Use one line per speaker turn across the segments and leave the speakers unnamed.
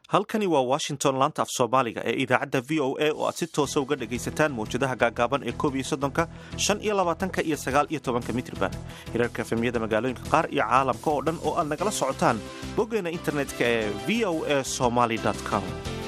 halkani waa washington laanta af soomaaliga ee idaacadda v o a oo aad si toosa uga dhagaysataan mawjadaha gaagaaban ee koob iyo soddonka shan iyo labaatanka iyo sagaal iyo tobanka mitriban hirarka efemyada magaalooyinka qaar iyo caalamka oo dhan oo aad nagala socotaan boggeena internetka ee v o a somaly com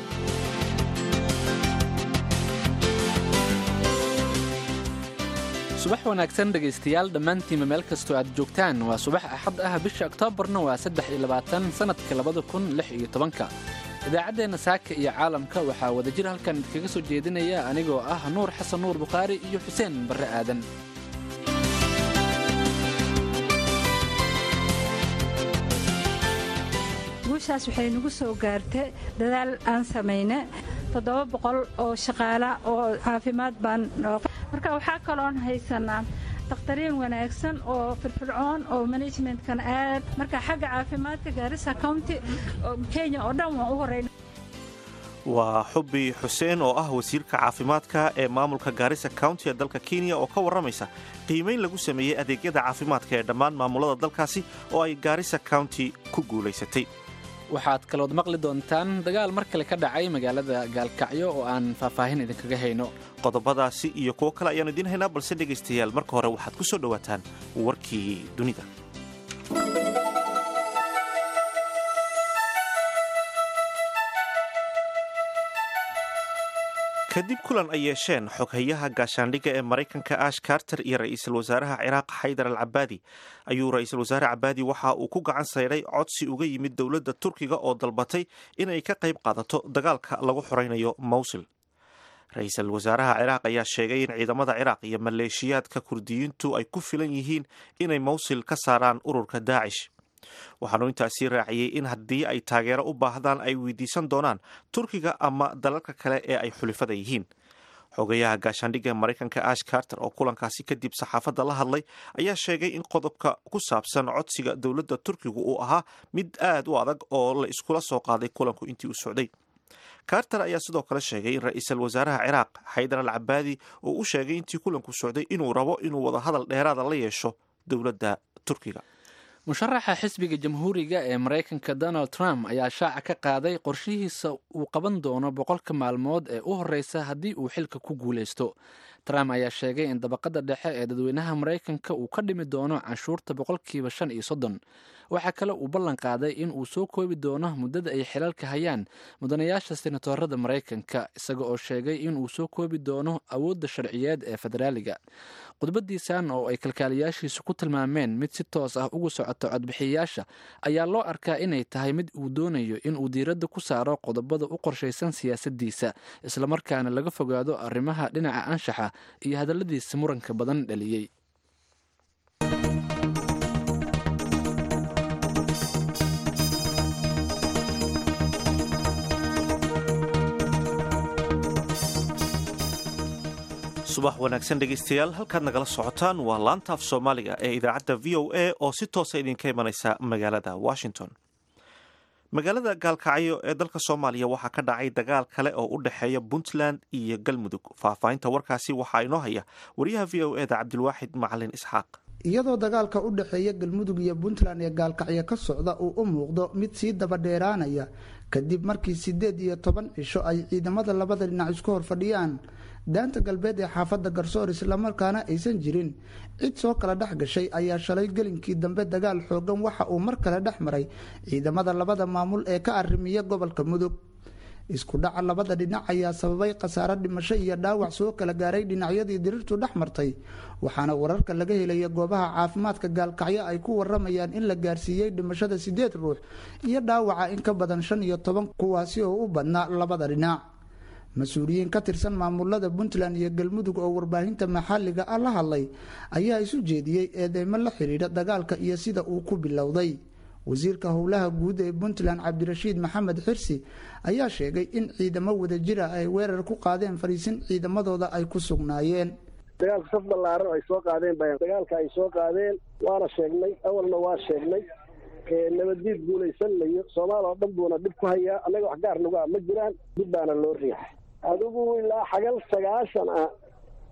subax wanaagsan dhegaystayaal dhammaantiinba meel kastoo aad joogtaan waa subax axad ah bisha oktoobarna waa saddex iyo labaatan sannadka labada kun lix iyo tobanka idaacaddeenna saaka iyo caalamka waxaa wadajir halkan idinkaga soo jeedinaya anigoo ah nuur xasan nuur bukhaari iyo xuseen barre aadan
guushaas waxay nagu soo gaartay dadaal aan samayne toddoba boqol oo shaqaala oo caafimaad baan marka waxaa kaloon haysanaa dakhtariin wanaagsan oo firfircoon oo managementkan aad marka xagga caafimaadka gaarisa county kenya oo dhan waan u horeyn
waa xubbi xuseen oo ah wasiirka caafimaadka ee maamulka gaarisa county ee dalka kenya oo ka warramaysa qiimayn lagu sameeyey adeegyada caafimaadka ee dhammaan maamulada dalkaasi oo ay gaarisa county ku guulaysatay
waxaad kalood maqli doontaan dagaal mar kale ka dhacay magaalada gaalkacyo oo aan faahfaahin idinkaga hayno
qodobadaasi iyo kuwo kale ayaanu idiin haynaa balse dhegaystayaal marka hore waxaad ku soo dhowaataan warkii dunida kadib kulan ay yeesheen xoghayaha gaashaandhigga ee maraykanka ash carter iyo ra'iisul wasaaraha ciraaq xaydar al cabaadi ayuu ra'iisul wasaare cabaadi waxa uu ku gacan sayday codsi uga yimid dowladda turkiga oo dalbatay inay ka qayb qaadato dagaalka lagu xoraynayo mawsil ra-iisul wasaaraha ciraaq ayaa sheegay in ciidamada ciraaq iyo maleeshiyaadka kurdiyiintu ay ku filan yihiin inay mawsil ka saaraan ururka daacish waxaanu intaasii raaciyey in haddii ay taageero u baahdaan ay weydiisan doonaan turkiga ama dalalka kale ee ay xulifada yihiin xogayaha gaashaandhigga ee maraykanka ash carter oo kulankaasi kadib saxaafadda la hadlay ayaa sheegay in qodobka ku saabsan codsiga dowladda turkigu uu ahaa mid aad u adag oo la iskula soo qaaday kulanku intii u socday carter ayaa sidoo kale sheegay in ra-iisul wasaaraha ciraaq xaydar al cabaadi uu u sheegay intii kulanku socday inuu rabo inuu wadahadal dheeraada la yeesho dowladda turkiga
musharaxa xisbiga jamhuuriga ee maraykanka donald trump ayaa shaaca ka qaaday qorshihiisa uu qaban doono boqolka maalmood ee u horreysa haddii uu xilka ku guulaysto trump ayaa sheegay in dabaqada dhexe ee dadweynaha maraykanka uu ka dhimi doono canshuurta boqolkiiba shan iyo soddon waxaa kale uu ballan qaaday in uu soo koobi doono muddada ay xilalka hayaan mudanayaasha senatorada maraykanka isaga oo sheegay in uu soo koobi doono awoodda sharciyeed ee federaaliga khudbadiisan oo ay kalkaaliyaashiisu ku tilmaameen mid si toos ah ugu socoto codbixiyayaasha ayaa loo arkaa inay tahay mid uu doonayo in uu diiradda ku saaro qodobada u qorshaysan siyaasaddiisa islamarkaana laga fogaado arrimaha dhinaca anshaxa iyo hadalladiisa muranka badan dhaliyey
subax wanaagsan dhegaystayaal halkaad nagala socotaan waa laanta af soomaaliga ee idaacadda v o a oo si toosa idinka imanaysa magaalada washington magaalada gaalkacyo ee dalka soomaaliya waxaa ka dhacay dagaal kale oo u dhexeeya puntland iyo galmudug faahfaahinta warkaasi waxaa inoo haya wariyaha v o eda cabdilwaaxid macalin isxaaq
iyadoo dagaalka u dhexeeya galmudug iyo puntland ee gaalkacyo ka socda uu u muuqdo mid sii dabadheeraanaya kadib markii siddeed iyo toban cisho ay ciidamada labada dhinac isku hor fadhiyaan daanta galbeed ee xaafadda garsoor islamarkaana aysan jirin cid soo kala dhex gashay ayaa shalay gelinkii dambe dagaal xoogan waxa uu mar kale dhex maray ciidamada labada maamul ee ka arrimiya gobolka mudug isku dhaca labada dhinac ayaa sababay khasaaro dhimasho iyo dhaawac soo kala gaaray dhinacyadii dirirtu dhex martay waxaana wararka laga helaya goobaha caafimaadka gaalkacyo ay ku waramayaan in la gaarsiiyey dhimashada siddeed ruux iyo dhaawaca in ka badan shan iyo toban kuwaasi oo u badnaa labada dhinac mas-uuliyiin ka tirsan maamulada puntland iyo galmudug oo warbaahinta maxalliga ah la hadlay ayaa isu jeediyey eedeymo la xidhiidha dagaalka iyo sida uu ku bilowday wasiirka howlaha guud ee puntland cabdirashiid maxamed xirsi ayaa sheegay in ciidamo wadajira ay weerar ku qaadeen fariisin ciidamadooda ay ku sugnaayeen
dagaalka saf ballaaran ay soo qaadeen ba dagaalka ay soo qaadeen waana sheegnay awalna waa sheegnay nabaddiid guulaysanayo soomaal oo dhan buuna dhib ku hayaa annaga wax gaar nagu ah ma jiraan dib baana loo riixay adigu ilaa xagal sagaashan ah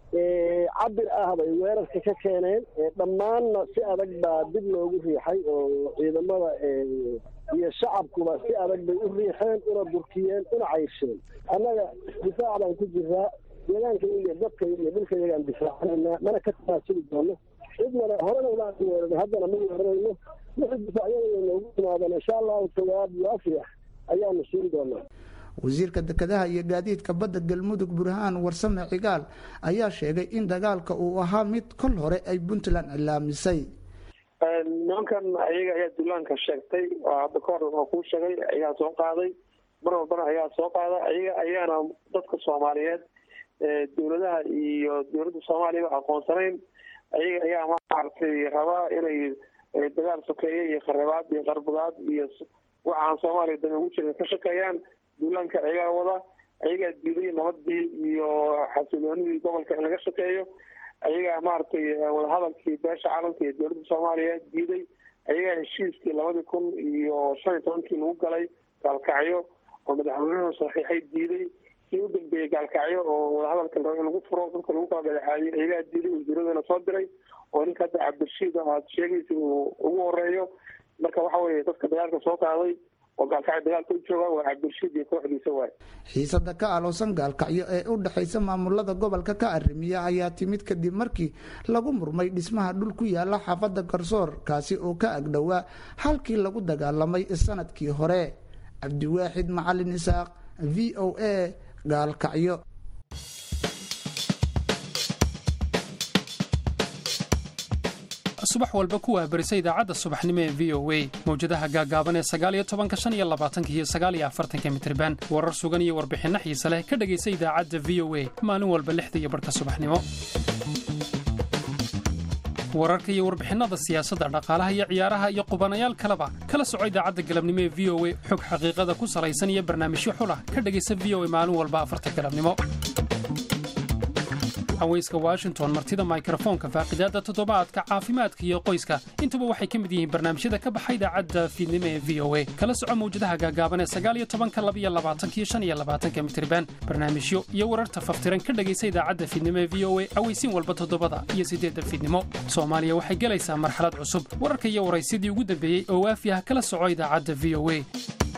cabir ah bay weerarka ka keeneen dhammaanna si adag baa dib loogu riixay oo ciidamada iyo shacabkuba si adag bay u riixeen una durkiyeen una caysheen annaga difaac baan ku jiraa deegaanka iyo dadka iyo dhulka iyagaan difaacanayna mana ka tanaasuli doono cidnana horena umaan weerarin haddana ma weerarayno wixii difaacyada noogu timaadaan insha allahu jawaab waafi ah ayaanu siin doonaa
wasiirka dekedaha iyo gaadiidka badda galmudug burhaan warsame cigaal ayaa sheegay in dagaalka uu ahaa mid kol hore ay puntland cilaamisay
nimankan ayaga ayaa duulaanka sheegtay oo hadda ka hor waa kuu sheegay ayaa soo qaaday mar walbana ayaa soo qaada ayaga ayaana dadka soomaaliyeed dowladaha iyo dowladda soomaaliyaba aqoonsanayn ayaga ayaa maaragtay rabaa inay dagaal sokeeye iyo kharabaad iyo qarbudaad iyo waxaan soomaaliya dame ugu jirin ka shaqeeyaan duulaanka ayagaa wada ayagaa diiday nabadii iyo xasiloonidii gobolka in laga shaqeeyo ayagaa maaragtay wadahadalkii beesha caalamka iyo dowladda soomaaliya diiday ayagaa heshiiskii labadii kun iyo shan iyo tobankii lagu galay gaalkacyo oo madaxweynuhu saxiixay diiday kii u dambeeyey gaalkacyo oo wadahadalka rabo in lagu furo dadka lagu kala dhaleexaayay ayagaa diiday wasiiradana soo diray oo ninka hadda cabdirashiid aad sheegaysa uu ugu horeeyo marka waxa weeye dadka dagaalka soo qaaday oo gaalkacyo dagaalka u jooga waa cabdirashiid iyo kooxdiisa waay
xiisada ka aloosan gaalkacyo ee u dhexaysa maamulada gobolka ka arrimiya ayaa timid kadib markii lagu murmay dhismaha dhul ku yaala xaafadda garsoor kaasi oo ka agdhowaa halkii lagu dagaalamay sanadkii hore cabdiwaaxid macalin isaaq v o a gaalkacyo
subax walba kuwaa barisa idaacadda subaxnimo ee v o a mawjadaha gaagaaban ee sagaaliyo tobanka shan iyo labaatanka iyo sagaaliyo afartanka mitriban warar sugan iyo warbixinno xiise leh ka dhegaysa idaacadda v o a maalin walba lixda iyo barhka subaxnimo wararka iyo warbixinnada siyaasadda dhaqaalaha iyo ciyaaraha iyo qubanayaal kaleba kala soco idaacadda galabnimo ee v o a xog xaqiiqada ku salaysan iyo barnaamijyo xulah ka dhegaysa v o a maalin walba afarta galabnimo haweyska washington martida mikrofoonka faaqidaadda toddobaadka caafimaadka iyo qoyska intuba waxay ka mid yihiin barnaamijyada ka baxa idaacadda fiidnimo ee v o a kala soco mawjadaha gaagaaban ee sagaaliyo tobanka labiyo labaatankiyo shan iyo labaatanka mitriban barnaamijyo iyo wararta faftiran ka dhegaysa idaacadda fiidnimo ee v o a aweysiin walba toddobada iyo siddeedda fiidnimo soomaaliya waxay gelaysaa marxalad cusub wararka iyo waraysyadii ugu dambeeyey oo waafi ah kala soco idaacadda v o a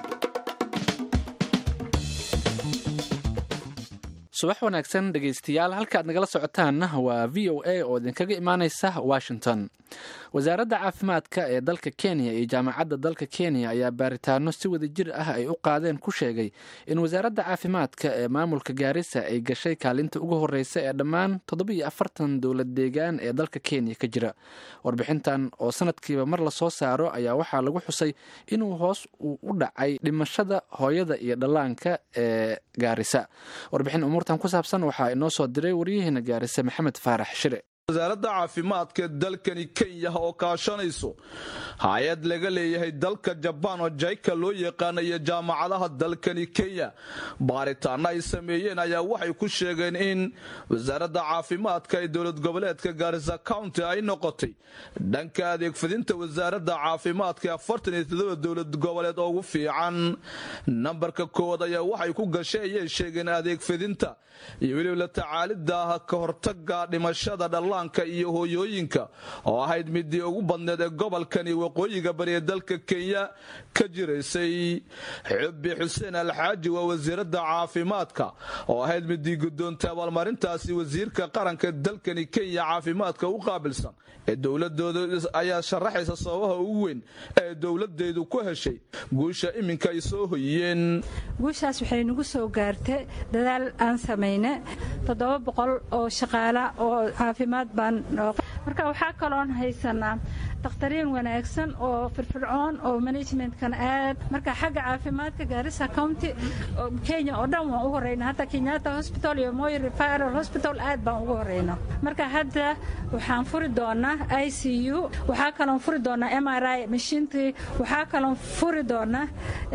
subax wanaagsan dhegaystayaal halkaaad nagala socotaanna waa v o a oo idinkaga imaaneysa washington wasaaradda caafimaadka ee dalka kenya iyo jaamacadda dalka kenya ayaa baaritaano si wada jir ah ay u qaadeen ku sheegay in wasaaradda caafimaadka ee maamulka gaarisa ay gashay kaalinta ugu horeysa ee dhammaan toddobiiyo afartan dowlad deegaan ee dalka kenya ka jira warbixintan oo sanadkiiba mar lasoo saaro ayaa waxaa lagu xusay inuu hoos uu u dhacay dhimashada hooyada iyo dhallaanka ee gaarisa warbixin umuurtan ku saabsan waxaa inoo soo diray waryaheena gaarisa maxamed faarax shire
wasaaradda caafimaadka dalkani kenya oo kaashanayso hay-ad laga leeyahay dalka jabaan oo jaika loo yaqaana iyo jaamacadaha dalkani kenya baaritaano ay sameeyeen ayaa waxay ku sheegeen in wasaaradda caafimaadka ee dowlad goboleedka gaarisa county ay noqotay dhanka adeegfidinta wasaaradda caafimaadka ee afartan iyo todoba dowlad goboleed ugu fiican nambarka koowaad ayaa waxay ku gashay ayay sheegeen adeegfidinta iyo weliba la tacaalida ka hortaga dhimashada dhallaanka iyo hooyooyinka oo ahayd midii ugu badneed ee gobolkani waqooyiga bari ee dalka kenya ka jiraysay xubbi xuseen alxaaji waa wasiiradda caafimaadka oo ahayd midii gudoontay abaalmarintaasi wasiirka qaranka dalkani kenya caafimaadka u qaabilsan ee dowladooda ayaa sharaxaysa sababaha ugu weyn ee dowladeedu ku heshay guusha iminka ay soo hoyiyeen
guushaas waxay nagu soo gaartay dadaal aan samayne toddoba boqol oo shaqaala oo caafimaad baan marka waxaa kaloon haysanaa dakhtariin wanaagsan oo firfircoon oo managementkan aad marka xagga caafimaadka gaarisa county kenya oo dhan waan u horeyna hadda kenyatta hospital iyo moy referal hospital aad baan ugu horeyna marka hadda waxaan furi doonaa i c u waxaa kaloon furi doonaa m r i mashiintii waxaa kaloon furi doonaa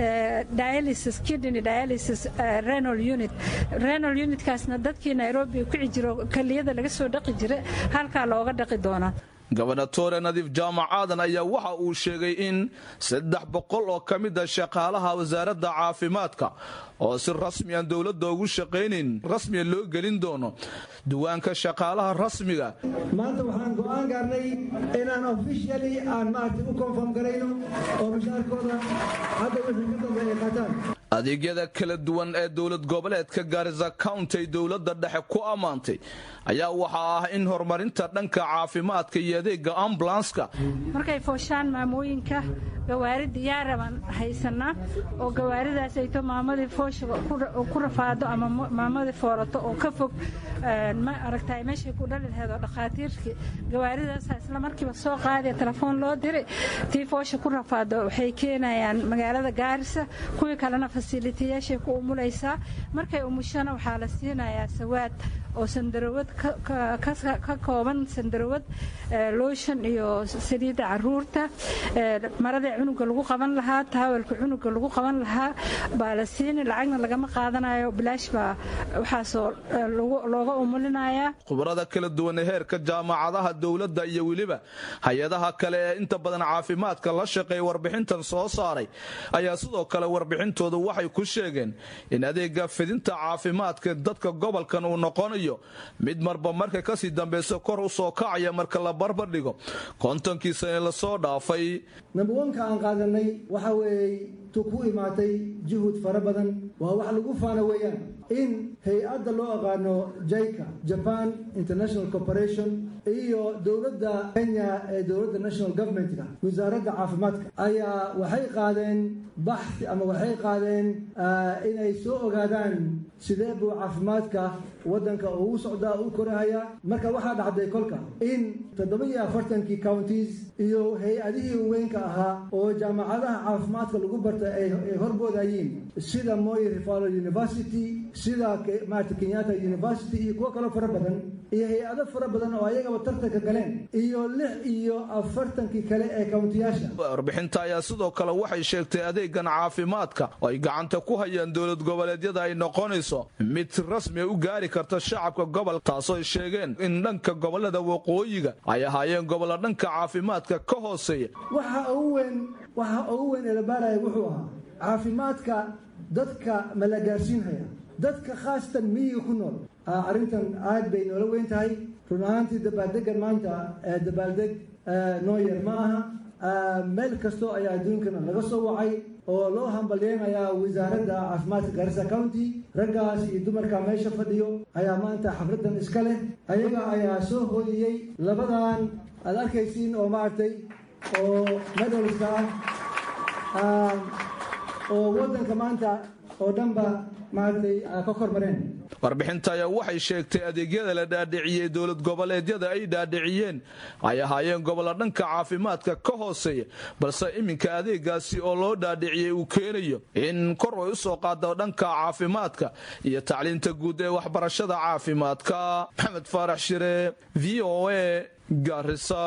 dialysis kidney dialysis renal unit renal unitkaasna dadkii nairobi ku jiro kaliyada laga soo dhaqi jira halkaa looga dhaqi doonaa
gobernatore nadiif jaamac aadan ayaa waxa uu sheegay in saddex boqol oo ka mid a shaqaalaha wasaaradda caafimaadka oo si rasmiyan dowladda ugu shaqaynayn rasmiya loo gelin doono duwaanka shaqaalaha rasmiga
maanta waxaan go'aan gaarnay inaan officially aan maaragtay u konfirm garayno oo mushaarkooda hadda wixii ka dambe ay qaataan
adeegyada kala duwan ee dowlad goboleedka gaarisa county ay dowladda dhexe ku ammaantay ayaa waxaa ah in horumarinta dhanka caafimaadka iyo adeega ambulanska
markay fooshaan maamooyinka gawaari diyaaraban haysanaa oo gawaaridaas ayto maamadii foosha ku rafaado ama maamadii foorato oo ka fog ma aragtay meeshay ku dhali laheed oo dhakhaatiirkii gawaaridaas isla markiiba soo qaadaya telefoon loo diray tii foosha ku rafaado waxay keenayaan magaalada gaarisa kuwii kalena fasilitiyaashay ku umulaysaa markay umushana waxaa la siinayaa sawaad oo sandarawad ka kooban sandarawad looshan iyo saliidda caruurta maradii cunuga lagu qaban lahaa taawalka cunuga lagu qaban lahaa baa la siini lacagna lagama qaadanayo bilaash baa waxaasoo looga umulinayaa
khubarada kala duwan ee heerka jaamacadaha dowladda iyo weliba hay-adaha kale ee inta badan caafimaadka la shaqeeya warbixintan soo saaray ayaa sidoo kale warbixintoodu waxay ku sheegeen in adeega fidinta caafimaadka dadka gobolkan uu noqonayo mid marba marka kasii dambeysa kor u soo kacaya marka la barbardhigo kontonkii sane lasoo dhaafay
nambawanka aan qaadanay waxa weeye tu ku imaatay juhud fara badan waa wax lagu faana weeyaan in hay-adda loo aqaano jaika japan international corporation iyo dowladda kenya ee dowladda national governmentka wasaaradda caafimaadka ayaa waxay qaadeen baxsi ama waxay qaadeen inay soo ogaadaan sidee buu caafimaadka waddanka ugu socdaa u korahaya marka waxaa dhacday kolka in toddoba iyo afartankii counties iyo hay-adihii weynka ahaa oo jaamacadaha caafimaadka lagu barta ay horboodayeen sida moy refalo university sida maarata kenyatta university iyo kuwo kaloo fara badan iyo hay-ado fara badan oo ayagaba tartanka galeen iyo lix iyo afartankii kale ee countiyaasha
warbixinta ayaa sidoo kale waxay sheegtay adeegan caafimaadka oo ay gacanta ku hayaan dowlad goboleedyada ay noqonayso mid rasmi u gaari karta shacabka gobol taasoo ay sheegeen in dhanka gobolada waqooyiga ay ahaayeen gobolla dhanka caafimaadka ka hooseeya
waxa ugu weyn waxa ugu weyn ee la baaraya wuxuu ahaa caafimaadka dadka ma la gaarsiinhaya dadka khaasatan miyiga ku nool arrintan aad bay noola weyn tahay run ahaantii dabaaldegan maanta dabaaldeg noo yar ma aha meel kastoo ayaa adduunkana laga soo wacay oo loo hambalyeynayaa wasaaradda caafimaadka garissa county raggaas iyo dumarka meesha fadhiyo ayaa maanta xafladan iska leh ayaga ayaa soo hooyiyey labadan aad arkaysiin oo maaragtay oo medalska ah oo waddanka maanta oo dhanba maaragtay ka kormareen
warbixinta ayaa waxay sheegtay adeegyada la dhaadhiciyey dowlad goboleedyada ay dhaadhiciyeen ay ahaayeen gobolla dhanka caafimaadka ka hooseeya balse iminka adeegaasi oo loo dhaadhiciyey uu keenayo in kor ay u soo qaado dhanka caafimaadka iyo tacliinta guud ee waxbarashada caafimaadka maxamed faarax shire v o a garisa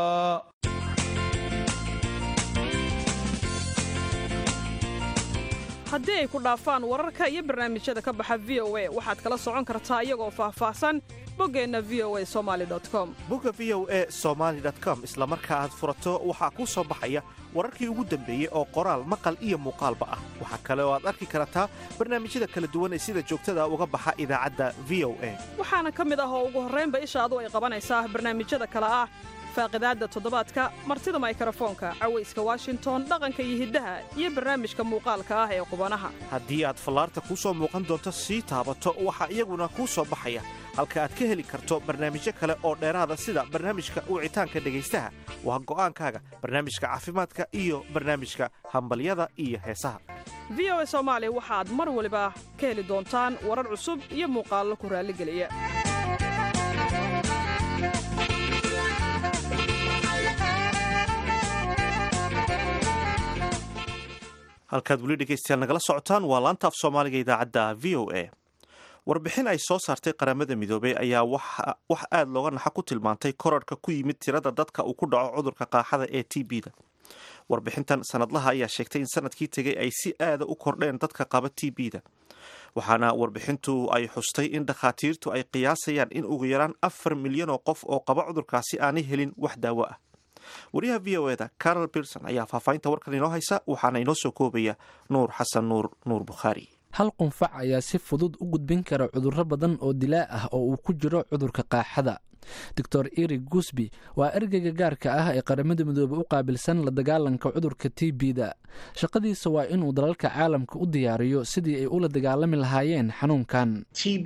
haddii ay ku dhaafaan wararka iyo barnaamijyada ka baxa v o a waxaad kala socon kartaa iyagoo faahfaahsan boggeenna v o a somali com
bogga v o a somaali com isla marka aad furato waxaa kuu soo baxaya wararkii ugu dambeeyey oo qoraal maqal iyo muuqaalba ah waxaa kale oo aad arki kartaa barnaamijyada kala duwan ee sida joogtada uga baxa idaacadda v o a
waxaana ka mid ah oo ugu horraynba ishaadu ay qabanaysaa barnaamijyada kale ah faaqidaadda toddobaadka martida maykarafoonka cawayska washington dhaqanka iyo hiddaha iyo barnaamijka muuqaalka ah ee qubanaha
haddii aad fallaarta kuu soo muuqan doonto sii taabato waxaa iyaguna kuu soo baxaya halka aad ka heli karto barnaamijyo kale oo dheeraada sida barnaamijka wicitaanka dhegaystaha waa go'aankaaga barnaamijka caafimaadka iyo barnaamijka hambalyada iyo heesaha
v o a soomaali waxaad mar waliba ka heli doontaan warar cusub iyo muuqaallo ku raalligeliya
halkaad weli dhegaystayaal nagala socotaan waa laanta af soomaaliga idaacadda v o a warbixin ay soo saartay qaramada midoobey ayaa wax aad looga naxa ku tilmaantay korarhka ku yimid tirada dadka uu ku dhaco cudurka qaaxada ee t b da warbixintan sanadlaha ayaa sheegtay in sanadkii tegay ay si aada u kordheen dadka qaba t b da waxaana warbixintu ay xustay in dhakhaatiirtu ay qiyaasayaan in ugu yaraan afar milyan oo qof oo qaba cudurkaasi aanay helin wax daawo ah wariyaha v o eda carol birson ayaa faahfaahinta warkan inoo haysa waxaana inoo soo koobaya nuur xasan nuur nuur bukhaari
hal qunfac ayaa si fudud u gudbin kara cudurro badan oo dilaa ah oo uu ku jiro cudurka qaaxada doctor erig gusby waa ergeyga gaarka ah ee qaramada midoobe u qaabilsan la dagaalanka cudurka t b-da shaqadiisa waa inuu dalalka caalamka u diyaariyo sidii ay ula dagaalami lahaayeen xanuunkan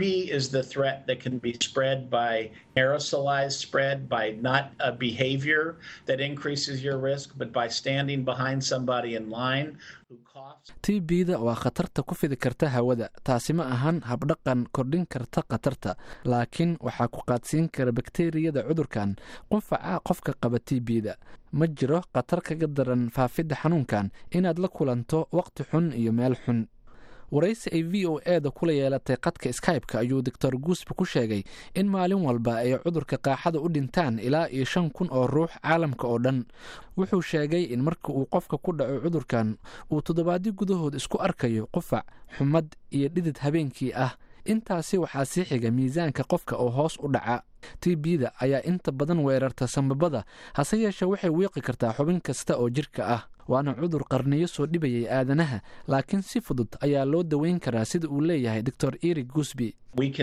aerosolized spread by not a behavior that increases your risk, but by standing behind somebody in line who coughs.
t b-da waa khatarta ku fidi karta hawada taasi ma ahan habdhaqan kordhin karta khatarta laakiin waxaa ku qaadsiin kara bakteriyada cudurkan qunfaca qofka qaba t b-da ma jiro khatar kaga daran faafidda xanuunkan inaad la kulanto waqti xun iyo meel xun waraysi ay v o e da kula yeelatay qadka skybe-ka ayuu doctor guusby ku sheegay in maalin walba ay cudurka qaaxada u dhintaan ilaa iyo shan kun oo ruux caalamka oo dhan wuxuu sheegay in marka uu qofka ku dhaco cudurkan uu toddobaadyo gudahood isku arkayo qufac xumad iyo dhidid habeenkii ah intaasi waxaa sii xiga miisaanka qofka oo hoos u dhaca t b-da ayaa inta badan weerarta sambabada hase yeeshee waxay wiiqi kartaa xubin kasta oo jirka ah waana cudur qarniyo soo dhibayay aadanaha laakiin si fudud ayaa loo daweyn karaa sida uu leeyahay doctor erig gusby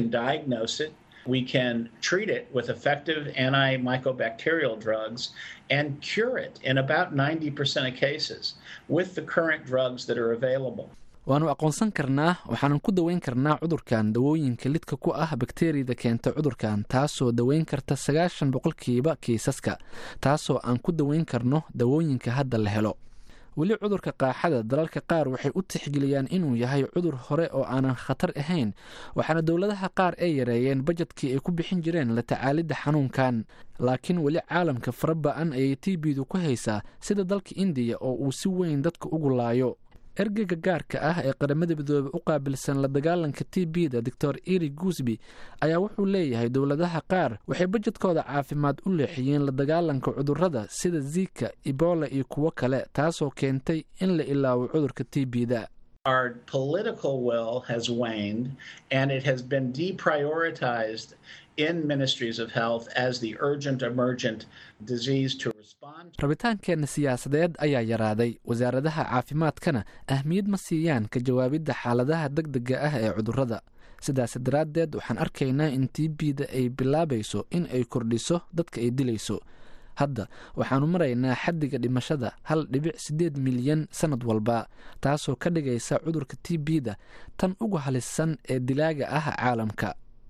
We can treat it with effective antimicrobacterial drugs and cure it in about 90% of cases with the current drugs that are available.
waannu aqoonsan karnaa waxaanan ku daweyn karnaa cudurkan dawooyinka lidka ku ah bakteriyada keenta cudurkan taasoo daweyn karta sagaashan boqolkiiba kiisaska taasoo aan ku daweyn karno dawooyinka hadda la helo weli cudurka qaaxada dalalka qaar waxay u tixgeliyaan inuu yahay cudur hore oo aanan khatar ahayn waxaana dowladaha qaar ay yareeyeen bajedkii ay ku bixin jireen la tacaalidda xanuunkan laakiin weli caalamka fara ba-an ayay t b-du ku haysaa sida dalka indiya oo uu si weyn dadka ugu laayo ergeyga gaarka ah ee qaramada midoobe u qaabilsan la dagaalanka t b-da doctor eri guusby ayaa wuxuu leeyahay dowladaha qaar waxay bajedkooda caafimaad u leexiyeen la dagaalanka cudurrada sida zika ebola iyo kuwo kale taasoo keentay in la ilaawo cudurka t b-da
Our political will has waned and it has been deprioritized in ministries of health as the urgent emergent disease to respond.
rabitaankeenna siyaasadeed ayaa yaraaday wasaaradaha caafimaadkana ahmiyad ma siiyaan ka jawaabidda xaaladaha degdega ah ee cudurrada sidaas daraaddeed waxaan arkaynaa in t b-da ay bilaabayso in ay kordhiso dadka ay dilayso hadda waxaannu maraynaa xaddiga dhimashada hal dhibic siddeed milyan sannad walba taasoo ka dhigaysa cudurka t b-da tan ugu halisan ee dilaaga ah caalamka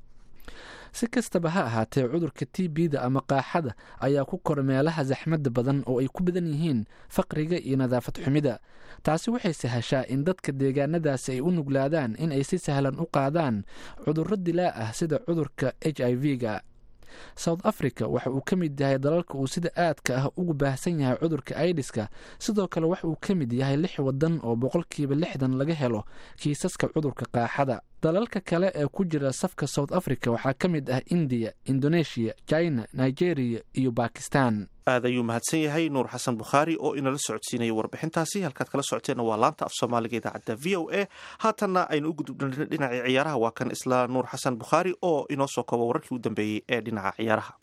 si kastaba ha ahaatee cudurka t b-da ama qaaxada ayaa ku kora meelaha saxmadda badan oo ay ku badan yihiin faqriga iyo nadaafad xumida taasi waxay sahashaa in dadka deegaanadaasi ay u nuglaadaan in ay si sahlan u qaadaan cudurro dilaa ah sida cudurka h i v-ga south africa waxa uu ka mid yahay dalalka uu sida aadka ah ugu baahsan yahay cudurka aidiska sidoo kale waxa uu ka mid yahay lix wadan oo boqolkiiba lixdan laga helo kiisaska cudurka qaaxada dalalka kale ee ku jira safka south africa waxaa ka mid ah indiya indonesia china nigeria iyo bakistan
aad ayuu mahadsan yahay nuur xasan bukhaari oo inala socodsiinaya warbixintaasi halkaad kala socoteenna waa laanta af soomaaliga idaacadda v o a haatanna aynu u gudubna dhinacii ciyaaraha waa kan isla nuur xasan bukhaari oo inoo soo kooba wararkii u dambeeyey ee dhinaca ciyaaraha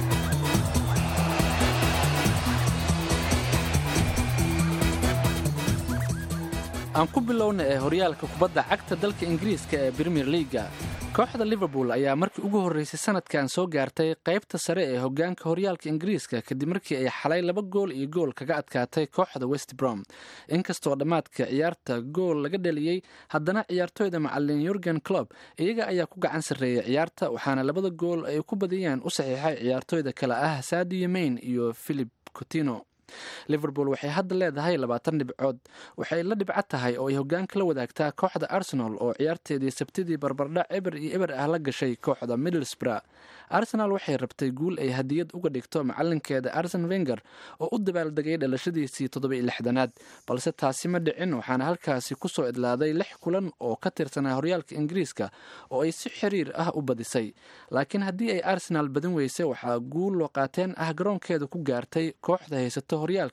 aan ku bilowna ee horyaalka kubadda cagta dalka ingiriiska ee premier leaga kooxda liverpool ayaa markii ugu horreysay sanadkan soo gaartay qaybta sare ee hogaanka horyaalka ingiriiska kadib markii ay xalay laba gool iyo gool kaga adkaatay kooxda west brom inkastoo dhammaadka ciyaarta gool laga dhaliyey haddana ciyaartooyda macalin yurgen clob iyaga ayaa ku gacan sarreeyay ciyaarta waxaana labada gool ay ku badiyeen u saxiixay ciyaartooyda kale ah sadio main iyo philip cotino liverpool waxay hadda leedahay labaatan dhibcood waxay la dhibco tahay oo ay hogaanka la wadaagtaa kooxda arsenal oo ciyaarteedii sabtidii barbardhac eber iyo eber ah la gashay kooxda middlesbrough arsenal waxay rabtay guul ay hadiyad uga dhigto macalinkeeda arsen wenger oo u dabaaldegay dhalashadiisii toddobai lixdanaad balse taasi ma dhicin waxaana halkaasi kusoo idlaaday lix kulan oo ka tirsanaa horyaalka ingiriiska oo ay si xiriir ah u badisay laakiin haddii ay arsenal badin weysay waxaa guul loo qaateen ah garoonkeeda ku gaartay kooxda haysato horyaalka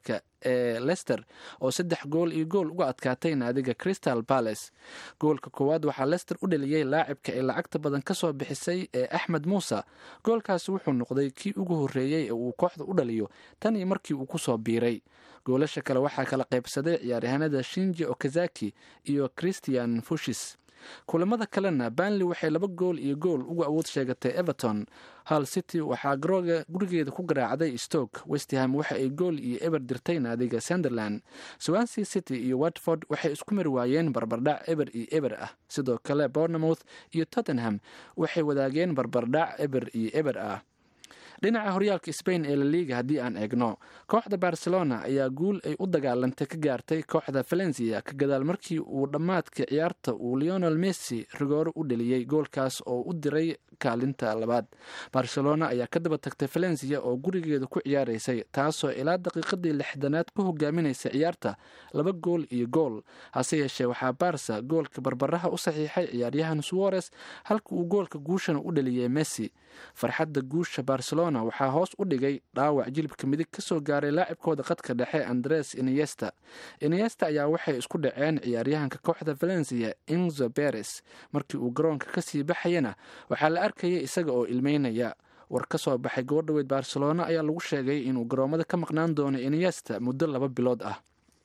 ee lester oo saddex gool iyo gool uga adkaatay naadiga crystal palace goolka koowaad waxaa lester u dhaliyey laacibka ay lacagta badan ka soo bixisay ee axmed muuse goolkaasi wuxuu noqday kii ugu horreeyey ee uu kooxda u dhaliyo tan iyo markii uu kusoo biiray goolasha kale waxaa kala qaybsaday ciyaaryahanada shinji okazaki iyo christian fushis kulamada kalena banley waxay laba gool iyo gool uga awood sheegatay everton hal city waxaa garooga gurigeeda ku garaacday stoke westham waxa ay gool iyo eber dirtay naadiga sunderland swansea city iyo watford waxay isku mari waayeen barbardhac eber iyo eber ah sidoo kale bournemouth iyo tottenham waxay wadaageen barbardhac eber iyo eber ah dhinaca horyaalka spain ee laliga haddii aan eegno kooxda barcelona ayaa guul ay u dagaalantay ka gaartay kooxda valencia ka gadaal markii uu dhammaadka ciyaarta uu leonel messi rigooro u dheliyey goolkaas oo u diray kaalinta labaad barcelona ayaa ka daba tagtay valencia oo gurigeeda ku ciyaaraysay taasoo ilaa daqiiqadii lixdanaad ku hogaaminaysa ciyaarta laba gool iyo gool hase yeeshee waxaa barsa goolka barbaraha u saxiixay ciyaaryahan suwarez halka uu goolka guushana u dheliyey messi farxadda guusha barcelona waxaa hoos u dhigay dhaawac jilibka midig ka soo gaaray laacibkooda qadka dhexe andres iniesta iniesta ayaa waxay isku dhaceen ciyaaryahanka kooxda valencia inzo beres markii uu garoonka kasii baxayana waxaa la arkayay isaga oo ilmeynaya war ka soo baxay gabadhaweyd barcelona ayaa lagu sheegay inuu garoomada ka maqnaan doono iniesta muddo laba bilood ah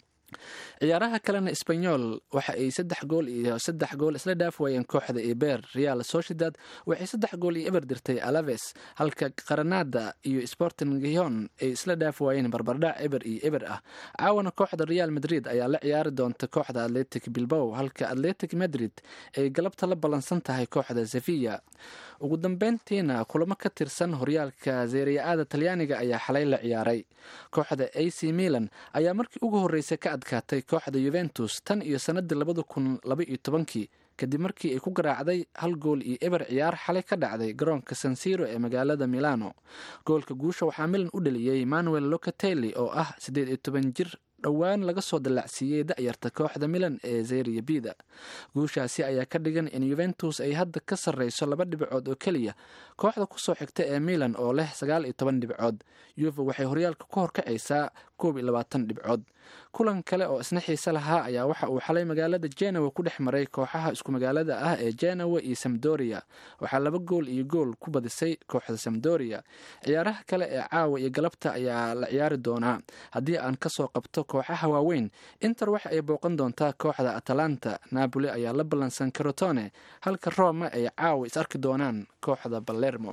ciyaaraha kalena sbanyol waxa ay saddex gool iyo saddex gool isla dhaaf waayeen kooxda eber real sociedad waxay saddex gool iyo eber dirtay alaves halka qaranada iyo sporting gion ay isla dhaaf waayeen barbardhac eber iyo eber ah caawana kooxda real madrid ayaa la ciyaari doonta kooxda atletic bilbow halka atletic madrid ay galabta la ballansan tahay kooxda sevilla ugu dambeyntiina kulamo ka tirsan horyaalka zeeriya-aada talyaaniga ayaa xalay la ciyaaray kooxda a c milan ayaa markii ugu horreysay ka adkaatay kooxda yuventus tan iyo sanadii labada kun laba iyo tobankii kadib markii ay ku garaacday hal gool iyo eber ciyaar xalay ka dhacday garoonka sansiro ee magaalada milano goolka guusha waxaa milan u dhaliyey manuel locatelli oo ah siddeed iyo toban jir dhowaan laga soo dallacsiiyey da-yarta kooxda milan ee zeriya bida guushaasi ayaa ka dhigan in yuventus ay hadda ka sarreyso laba dhibcood oo keliya kooxda kusoo xigta ee milan oo leh sagaal iyo toban dhibcood yuve waxay horyaalka ku horkacaysaa koob iyo labaatan dhibcood kulan kale oo isna xiise lahaa ayaa waxa uu xalay magaalada genawa ku dhex maray kooxaha isku magaalada ah ee genawa iyo samdoria waxaa laba gool iyo gool ku badisay kooxda samdoria ciyaaraha kale ee caawa iyo galabta ayaa la ciyaari doonaa haddii aan kasoo qabto kooxaha waaweyn inter waxa ay booqan doontaa kooxda atalanta napoli ayaa la ballansan carotone halka roma ay caawa is arki doonaan kooxda balermo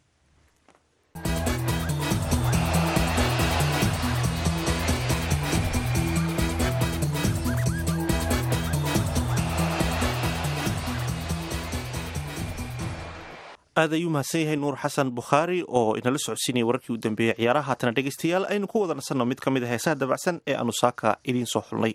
aad ayuu mahadsan yahay nuur xasan bukhaari oo inala socodsiinaya wararkii u dambeeyey ciyaaraha haatana dhegeystayaal aynu ku wada nasanno mid ka mid a heesaha dabacsan ee aanu saaka idiin soo xulnay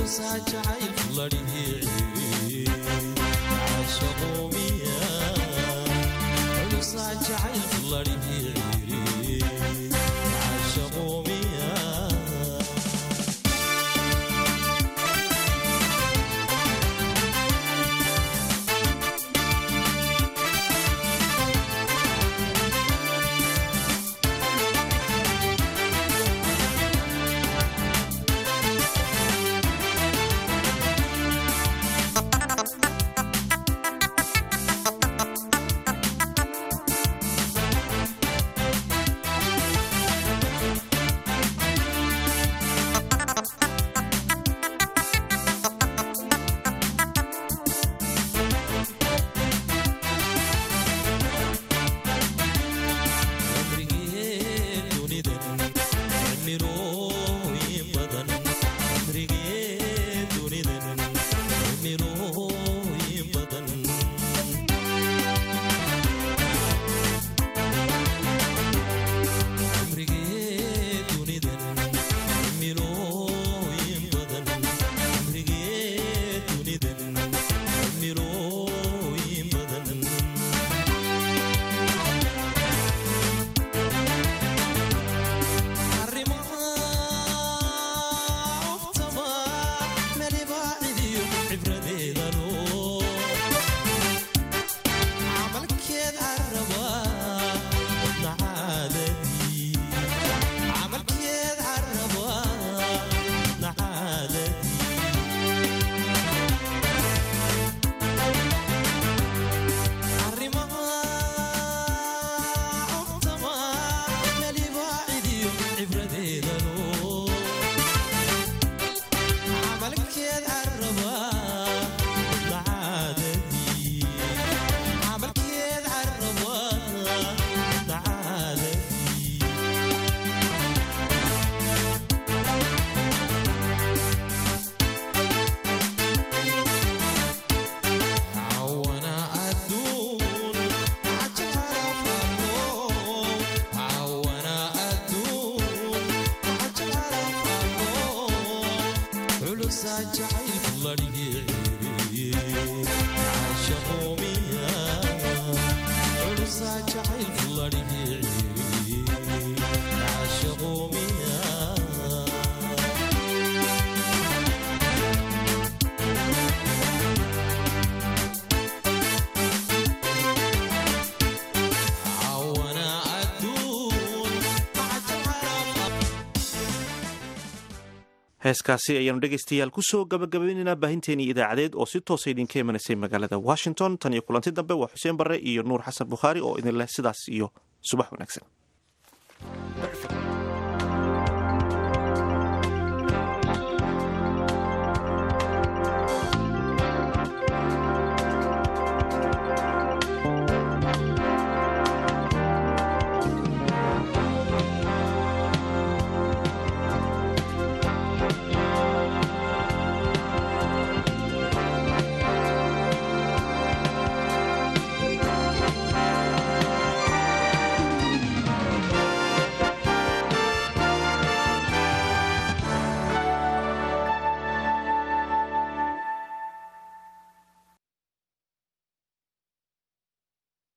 heeskaasi ayaanu dhegaystayaal kusoo gabagabaynaynaa baahinteenii idaacadeed oo si toosa idinka imanaysay magaalada washington tan iyo kulanti dambe waa xuseen barre iyo nuur xasan bukhaari oo idin leh sidaas iyo subax wanaagsan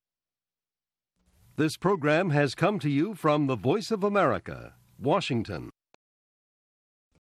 This program has come to you from the Voice of America, Washington.